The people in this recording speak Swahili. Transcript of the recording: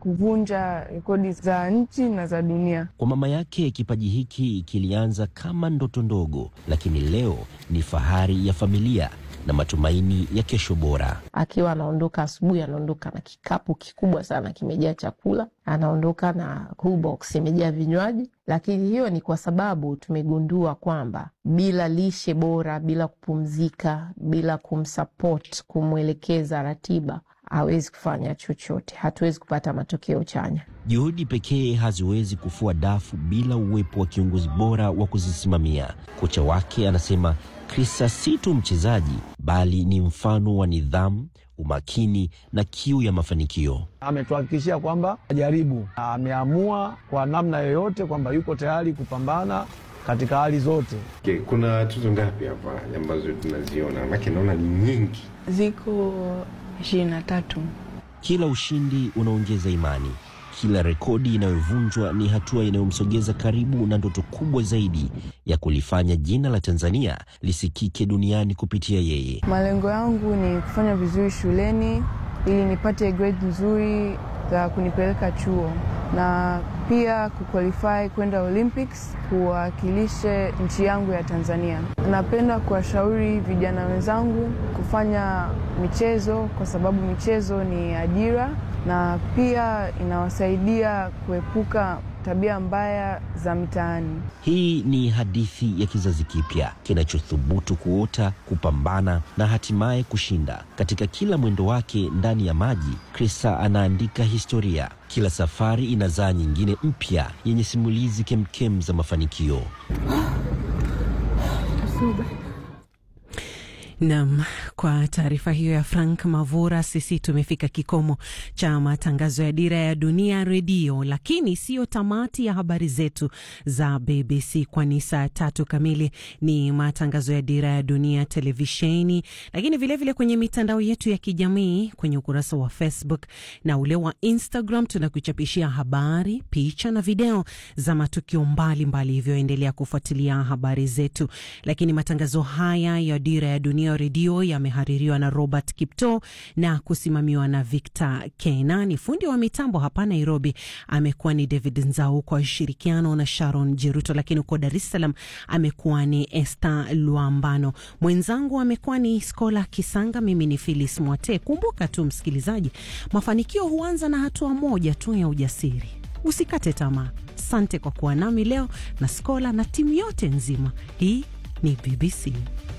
kuvunja rekodi za nchi na za dunia. Kwa mama yake, kipaji hiki kilianza kama ndoto ndogo, lakini leo ni fahari ya familia na matumaini ya kesho bora. Akiwa anaondoka asubuhi, anaondoka na kikapu kikubwa sana kimejaa chakula, anaondoka na cool box imejaa vinywaji. Lakini hiyo ni kwa sababu tumegundua kwamba bila lishe bora, bila kupumzika, bila kumsupport, kumwelekeza ratiba hawezi kufanya chochote, hatuwezi kupata matokeo chanya. Juhudi pekee haziwezi kufua dafu bila uwepo wa kiongozi bora wa kuzisimamia. Kocha wake anasema Krista si tu mchezaji, bali ni mfano wa nidhamu, umakini na kiu ya mafanikio. Ametuhakikishia kwamba ajaribu, ameamua kwa namna yoyote kwamba yuko tayari kupambana katika hali zote. Okay, kuna tuzo ngapi hapa ambazo tunaziona? Maana naona ni nyingi. Ziko ishirini na tatu. Kila ushindi unaongeza imani, kila rekodi inayovunjwa ni hatua inayomsogeza karibu na ndoto kubwa zaidi ya kulifanya jina la Tanzania lisikike duniani kupitia yeye. Malengo yangu ni kufanya vizuri shuleni ili nipate grade nzuri za kunipeleka chuo na pia kuqualify kwenda Olympics kuwakilishe nchi yangu ya Tanzania. Napenda kuwashauri vijana wenzangu kufanya michezo kwa sababu michezo ni ajira na pia inawasaidia kuepuka tabia mbaya za mitaani. Hii ni hadithi ya kizazi kipya kinachothubutu kuota, kupambana na hatimaye kushinda. Katika kila mwendo wake ndani ya maji, Krista anaandika historia. Kila safari inazaa nyingine mpya yenye simulizi kemkem za mafanikio. Nam, kwa taarifa hiyo ya Frank Mavura, sisi tumefika kikomo cha matangazo ya Dira ya Dunia Redio, lakini siyo tamati ya habari zetu za BBC, kwani saa tatu kamili ni matangazo ya Dira ya Dunia televisheni, lakini vilevile vile kwenye mitandao yetu ya kijamii, kwenye ukurasa wa Facebook na ule wa Instagram tunakuchapishia habari, picha na video za matukio mbalimbali, hivyo endelea kufuatilia habari zetu. Lakini matangazo haya ya Dira ya Dunia redio yamehaririwa na Robert Kipto na kusimamiwa na Victor Kenani. Fundi wa mitambo hapa Nairobi amekuwa ni David Nzau kwa ushirikiano na Sharon Jeruto, lakini huko Dar es Salaam amekuwa ni Esther Luambano, mwenzangu amekuwa ni Skola Kisanga, mimi ni Phyllis Mwate. Kumbuka tu msikilizaji, mafanikio huanza na hatua moja tu ya ujasiri. Usikate tamaa. Asante kwa kuwa nami leo na Skola na timu yote nzima. Hii ni BBC.